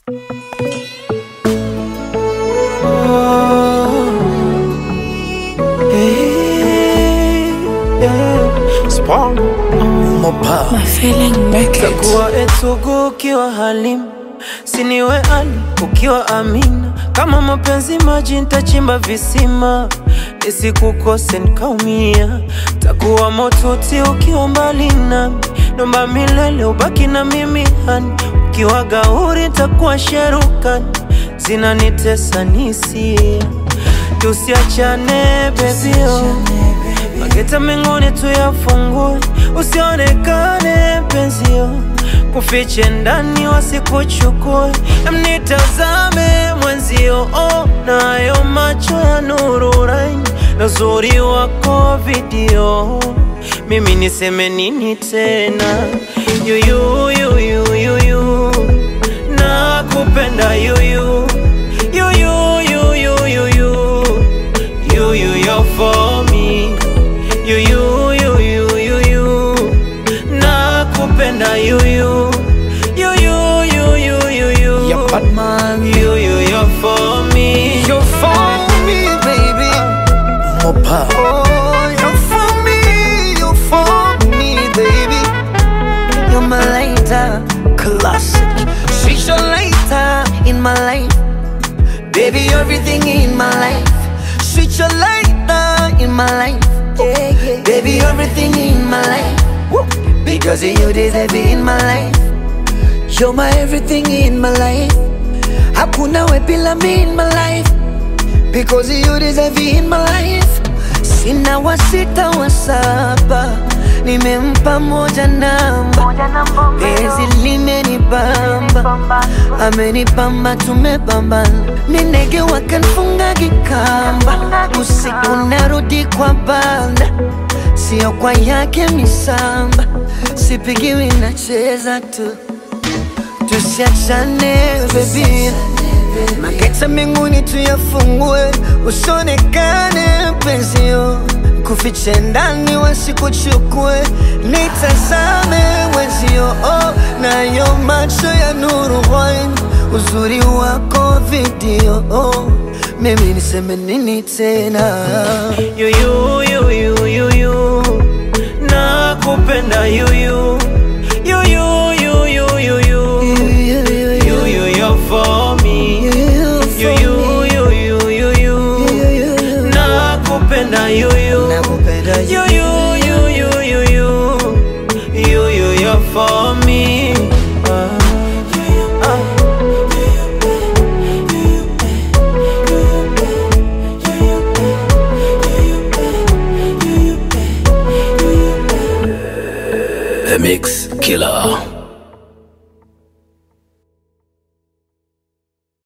My feeling make it. Kuwa etugu ukiwa Halimu, siniwe Ali ukiwa Amina. Kama mapenzi maji, nitachimba visima nisikukose nikaumia. Takuwa motuti ukiwa mbali nami, nomba milele ubaki na mimi hani. Ukiwa gauri nitakuwa sherukani, zinanitesa nisia. Tusiachane baby oh. Mageta mengine tuyafungue, usionekane penzio, kufiche ndani wasikuchukue, mnitazame mwenzio, oh, nayo macho ya nuru raini na uzuri wako video, mimi niseme nini tena? Yuyu, yuyu, yuyu, nakupenda yuyu, yuyu, yuyu, yuyu, yuyu, you're for me you you you you you you nakupenda you you you you you you you you Yeah, bad man. you you you're for me You're for me, baby. Mopa. Oh, you're for me, you're for me, baby. You're my lighter, classic. She's your lighter in my life, baby. Everything in my life. She's your lighter in my life, baby. Everything in my life. Because of you deserve it in my life. You're my everything in my life. Hakuna we bila me in my life. Because you deserve it in my life. Sina wa sita wa saba, nimempa moja namba. Penzi limenibamba, amenibamba, tumebambana. Ni ndege wakanfunga kikamba, usiku narudi kwa banda, sio kwa yake misamba. Sipigiwi, nacheza tu, tusiachane baby. Maketa mbinguni tuyafungue, usionekane penzio, kufiche ndani wasikuchukue, nitazame wenzio, oh, nayo macho ya nuru wine, uzuri wako video, oh, mimi niseme nini tena? you you you you you you nakupenda you you you you you you you you you you you're for me you you you you you you nakupenda you you Nakupenda You, you, you, you, you, you, you, you, you're for me. Ah, ah. The Mix Killer.